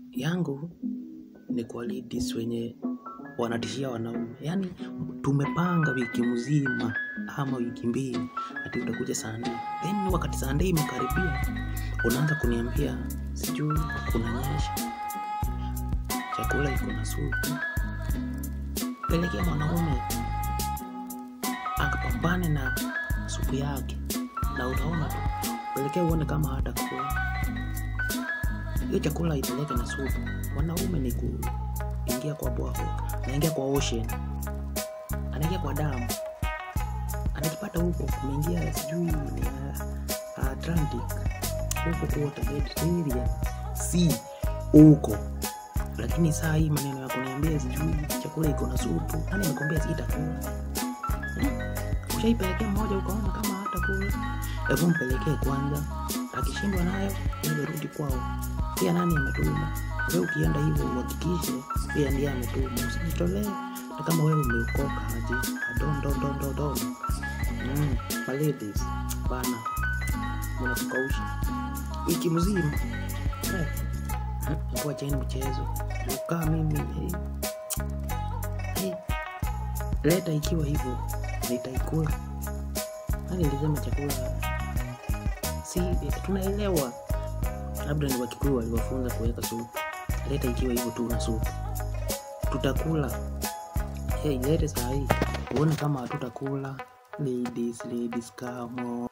yangu ni kwa ladies wenye wanatishia wanaume yaani tumepanga wiki mzima ama wiki mbili ati utakuja sande then wakati sande imekaribia unaanza kuniambia sijui kunanyesha chakula iko na supu pelekea mwanaume akapambane na supu yake na utaona tu pelekea uone kama hata kula hiyo chakula ipeleke na supu wanaume ni kuingia kwa bwafu anaingia kwa ocean anaingia kwa damu anajipata huko kumeingia sijui ni uh, atlantic huko kuota mediterranean sea huko lakini saa hii maneno ya kuniambia sijui chakula iko na supu nani amekwambia sitakula ushaipelekea mmoja ukaona kama hata kula hebu mpelekee kwanza akishindwa nayo ile rudi kwao pia nani ametuma we ukienda hivyo uhakikishe pia ndiye ametuma usijitolee na kama wewe umeokoka aje adondondondondon mm, maladies bana mnatukausha wiki mzima eh, kuwa cheni mchezo ukaa mimi hey. Hey. leta ikiwa hivyo nitaikula nani ilisema chakula si tunaelewa labda ni wakikuyu waliwafunza kuweka supu leta ikiwa hivyo tu na supu tutakula hey, lete sahii uone kama hatutakula ladies ladies kamo